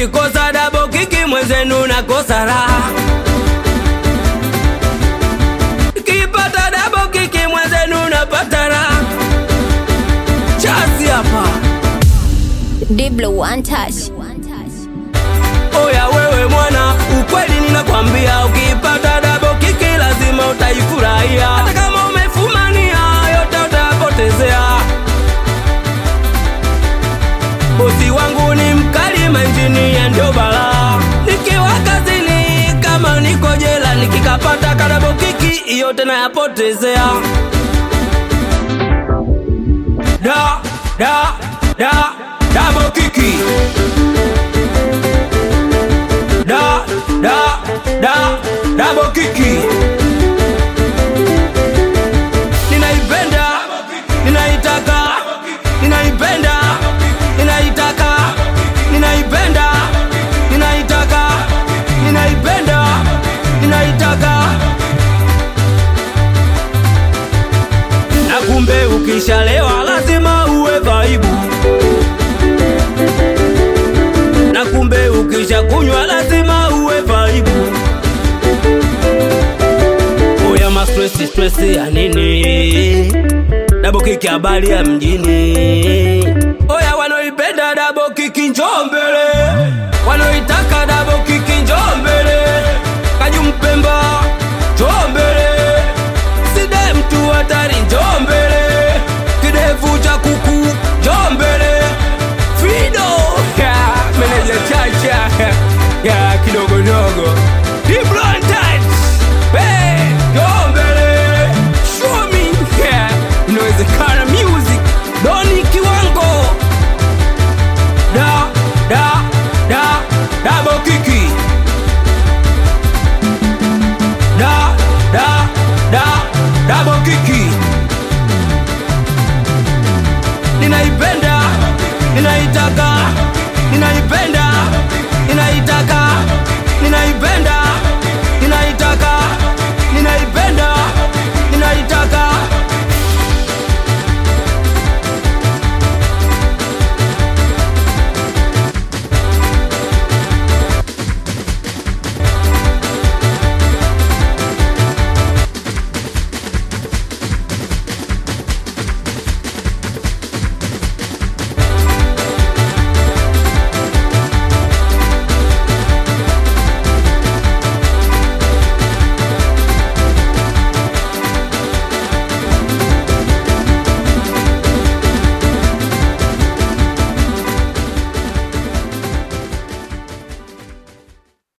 nikikosa dabo kiki mwenzenu nakosa raha nikipata dabo kiki mwenzenu napata raha chasi hapa Diblo one touch. oya wewe mwana ukweli ninakwambia ukipata dabo kiki lazima utaifurahia hata kama umefumania yote utapotezea bosi wangu ni mkali manjini ya ndio balaa nikiwa kazini kama niko jela nikikapata kadabo kiki yote nayapotezea da da da dabo kiki da da da dabo kiki ninaipenda ninaitaka ninaipenda ninaitaka ninaipenda ninaitaka ninaipenda ninaitaka na kumbe ukishalewa lazima uwe vaibu na kumbe ukisha kunywa lazima uwe vaibu oya mastresi stresi ya nini dabo kiki habari ya mjini oya wanaoipenda dabo kiki njoo mbele wanaoitaka dabo kiki njoo mbele kajumpemba njoo mbele side mtu hatari njoo mbele kidevu cha kuku njoo mbele fido ya meneja chacha ya kidogodogo diblantat njoo mbele show me yeah. inawezekana music doni kiwango da da da dabo kiki da da da dabo kiki ninaipenda ninaitaka ninaipenda